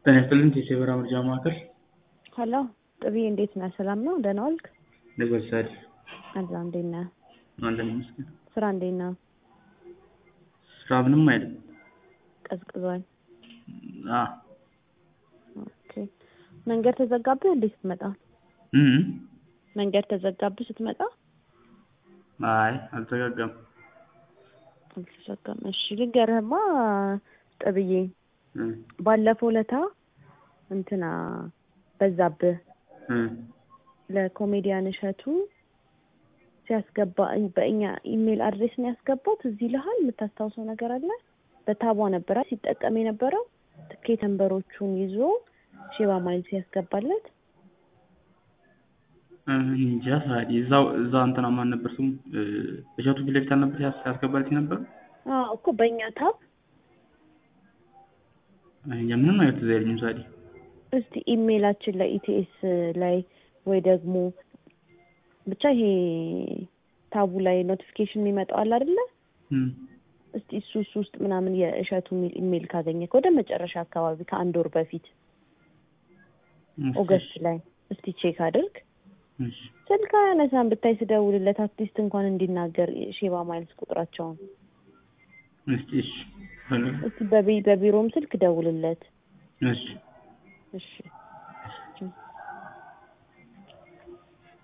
ጤና ይስጥልን የሴበራ ምርጫ ማዕከል ሀሎ ጥብዬ እንዴት ነህ? ሰላም ነው? ደህና ዋልክ? ለበሳድ አላ እንዴት ነህ? አለን ይመስገን። ስራ እንዴት ነው? ስራ ምንም አይልም። ቀዝቅዟል። አ ኦኬ መንገድ ተዘጋብህ እንዴ ስትመጣ? እም መንገድ ተዘጋብህ ስትመጣ? አይ አልተዘጋጋም። አልተዘጋም። እሺ ልንገርህማ ጥብዬ እ ባለፈው ለታ እንትና በዛብህ እ ለኮሜዲያን እሸቱ ሲያስገባ በእኛ ኢሜል አድሬስ ነው ያስገባት። እዚህ ልሃል የምታስታውሰው ነገር አለ? በታቧ ነበረ ሲጠቀም የነበረው ትኬት ነንበሮቹን ይዞ ሼባ ማይል ሲያስገባለት እ እንጃ ሳዲ እዛው እዛ እንትና ማን ነበር ስሙ እ እሸቱ ፊት ለፊት አልነበር ያስ- ያስገባልኝ ነበር። አዎ እኮ በእኛ ታብ እንጃ ምንም አይነት ትዝ አይለኝም ሳዲ። እስቲ ኢሜይላችን ላይ ኢቲኤስ ላይ ወይ ደግሞ ብቻ ይሄ ታቡ ላይ ኖቲፊኬሽን የሚመጣው አለ አይደለ? እም እስቲ እሱ እሱ ውስጥ ምናምን የእሸቱ የሚል ኢሜይል ካገኘክ ወደ መጨረሻ አካባቢ ከአንድ ወር በፊት እሺ፣ ኦገስት ላይ እስቲ ቼክ አድርግ። እሺ ስልክ አያነሳም ብታይ ስደውልለት አትሊስት እንኳን እንዲናገር ሼባ ማይልስ ቁጥራቸውን እስቲ እሺ ፈልግ- እስቲ በቢ- በቢሮም ስልክ ደውልለት። እሺ እሺ